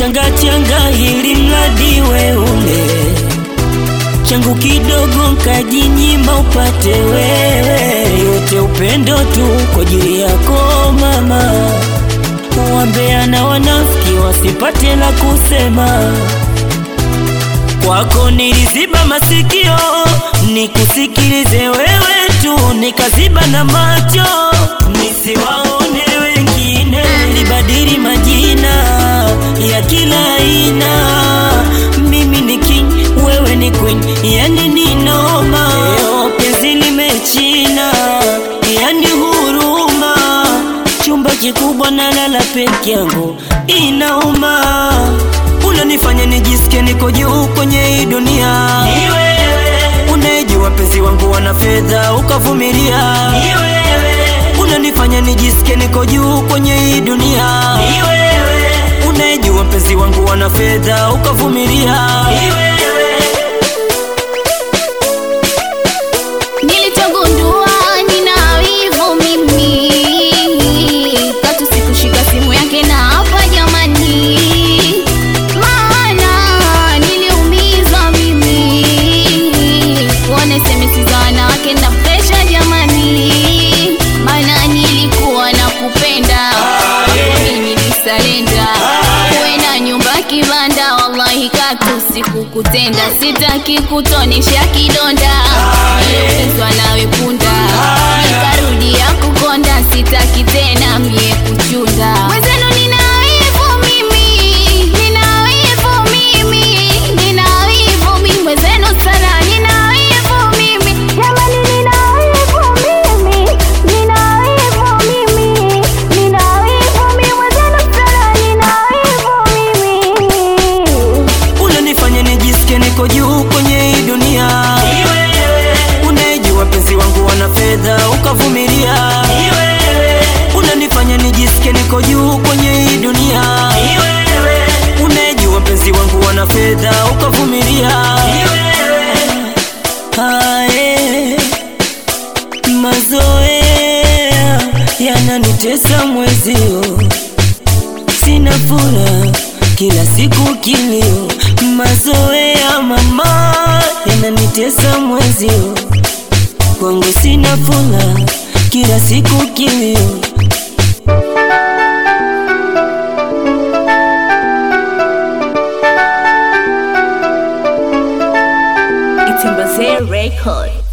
changa changa ili mradi we ule changu kidogo nkajinyima upate wewe, yote upendo tu kwa ajili yako mama. Uwambea na wanafiki wasipate la kusema, kwako niliziba masikio nikusikilize wewe tu, nikaziba na macho nisiwaone wengine, nilibadili majina ya kila aina, mimi ni king, wewe ni queen, yani ni noma. Leo penzi limechina, yani huruma, chumba kikubwa na lala peke yangu, inauma, unanifanya nijisikie niko juu kwenye hii dunia. Ni wewe unayejua penzi wangu wana fedha ukavumilia. Ni wewe unanifanya nijisikie niko juu kwenye hii dunia. Ni wewe unayejua mpenzi wangu wana fedha ukavumilia. Ni wewe Nilichogundua nina wivu mimi, katu sikushika simu yake na hapa jamani, maana niliumizwa mimi, kuona SMS za wanawake na presha jamani, maana nilikuwa na kupenda mimi nilisalenda, uwe na nyumba kibanda, wallahi katu sikukutenda, sitaki kutonesha kidonda niliopezwa nawe punda, nikarudia kukonda, sitaki tena mie kuchunda. Mwenzenu nina wivu mimi, nina wivu mimi, nina wivu mimi, mwenzenu sana nina wivu mimi, jamani nina wivu mimi, nina wivu mimi, nina wivu mimi, mwenzenu sana nina wivu mimi. unanifanya nijisikie niko juu kwenye hii dunia. Ni wewe unayejua penzi wangu wana fedha ukavumilia. Ni wewe unanifanya nijisikie niko juu kwenye hii dunia. Ni wewe unayejua penzi wangu wana fedha ukavumilia. Ni wewe hae mazoea yananitesa mwezio sina furaha kila siku kilio, mazoea mama yananitesa mwezio, kwangu sina furaha kila siku kilio. It's in Record.